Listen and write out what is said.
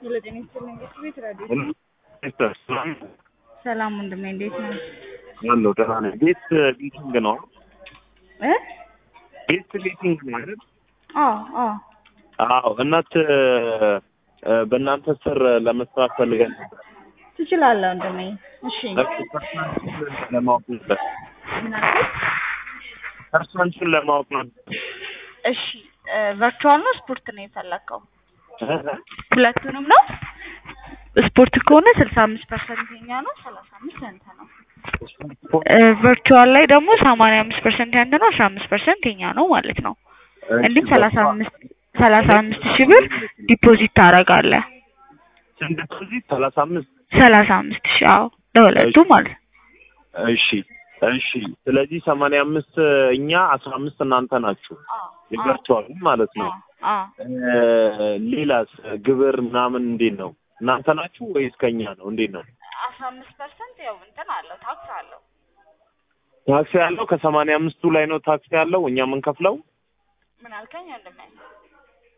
የለጤና ይስጥልኝ ቤት ቤት ራዲዮ ሲስተር ሰላም ሰላም ወንድሜ እንዴት ነው? አለሁ ደህና ነኝ። ቤት ሊቲንግ ነው እ ቤት ሊቲንግ ማለት አዎ አዎ አዎ እናት እ በእናንተ ስር ለመስራት ፈልገን ነበር። ትችላለህ ወንድሜ። እሺ ፐርሰናንሱን ለማወቅ ነበር። ምን አልከኝ? ፐርሰናንሱን ለማወቅ ነበር። እሺ ቨርቹዋል ነው ስፖርት ነው የፈለግከው? እ? ሁለቱንም ነው? ስፖርት ከሆነ ስልሳ አምስት ፐርሰንት የኛ ነው፣ ሰላሳ አምስት ያንተ ነው። ቨርቹዋል ላይ ደግሞ ሰማንያ አምስት ፐርሰንት ያንተ ነው፣ አስራ አምስት ፐርሰንት የኛ ነው ማለት ነው። እንዲሁም ሰላሳ አምስት ሰላሳ አምስት ሺህ ብር ዲፖዚት ታደርጋለህ። ስንት ዲፖዚት? ሰላሳ አምስት ሰላሳ አምስት ሺህ አዎ፣ ለሁለቱ ማለት ነው። እሺ እሺ። ስለዚህ ሰማንያ አምስት እኛ አስራ አምስት እናንተ ናችሁ የቨርቹዋል ማለት ነው። አዎ እ ሌላስ ግብር ምናምን እንዴት ነው? እናንተ ናችሁ ወይስ ከኛ ነው? እንዴት ነው? አስራ አምስት ፐርሰንት ያው እንትን አለው ታክስ አለው። ታክስ ያለው ከሰማንያ አምስቱ ላይ ነው ታክስ ያለው እኛ የምንከፍለው። ምን አልከኝ ወንድሜ?